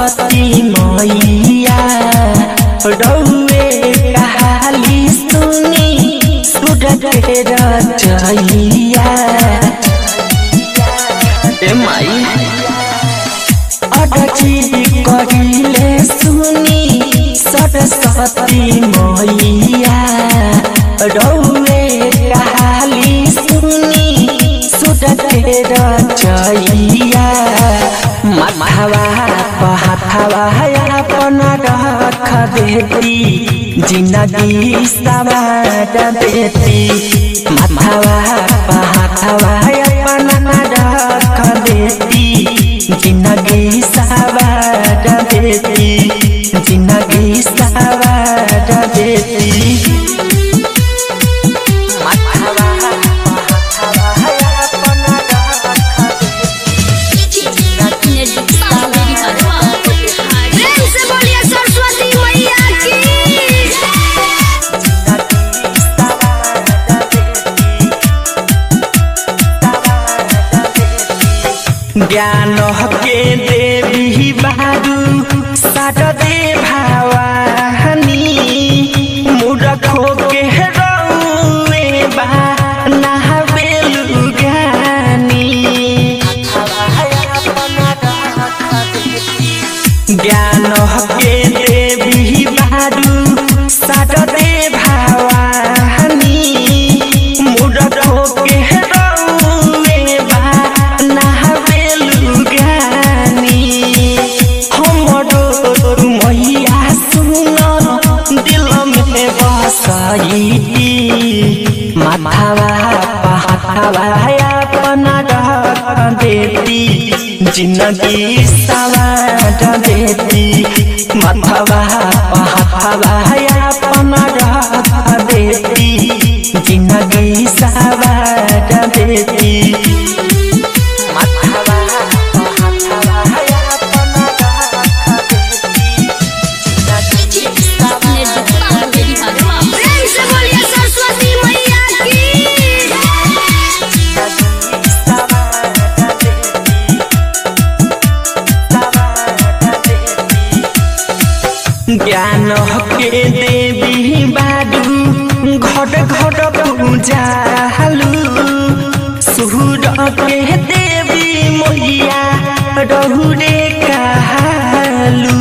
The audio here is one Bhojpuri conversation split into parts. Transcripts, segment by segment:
सरस्वती मैया रौए कहाली सुनी सूरज के रचैया ए माई अडची कहिले सुनी सरस्वती मैया रौए कहाली सुनी सूरज के रचैया माथावा पहाथावा अपन रख देती जिंदगी सवार देती माथावा पहाथावा अपन रख देती जिंदगी सवार देती जिंदगी सवार देती माथावा पहाथावा अपन रख प्रेम से बोलिए सरस्वती मैया की ज्ञान के देवी बारू साटदे भावानी मूर्खो के रौए बा नहावेलु ज्ञानी ज्ञान के देवी बारू साटदे भावानी मूर्खो के रौए बा नहावेलु ज्ञानी हमरो मैया सुन दिल में बसैती माथावा पहाथावा अपन रख देती जिंदगी सवार देती माथावा पहाथावा अपन रख देती जिंदगी सवार देती माथावा पहाथावा अपन रख देती प्रेम से बोलिए सरस्वती मैया की ज्ञान के देवी बाडू घट घट पूजालू सूर के देवी मैया रहुरे कहलू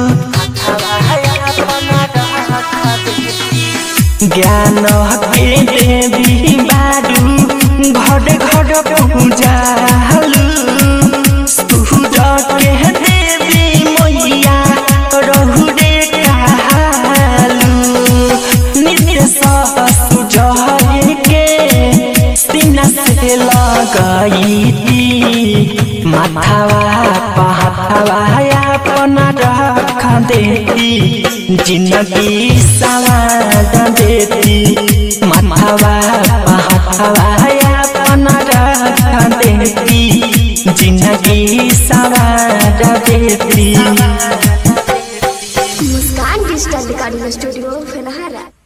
ज्ञान के देवी बाडू घट घट पूजालू सूर के देवी मैया रहुरे कहलू नित्य सुजय के सीना से लगाईती माथावा पहाथावा अपन रख देती जिंदगी सवार देती माथावा पहाथावा अपन रख देती जिंदगी सवार देती मुस्कान डिजिटल रिकॉर्डिंग स्टूडियो फेनहारा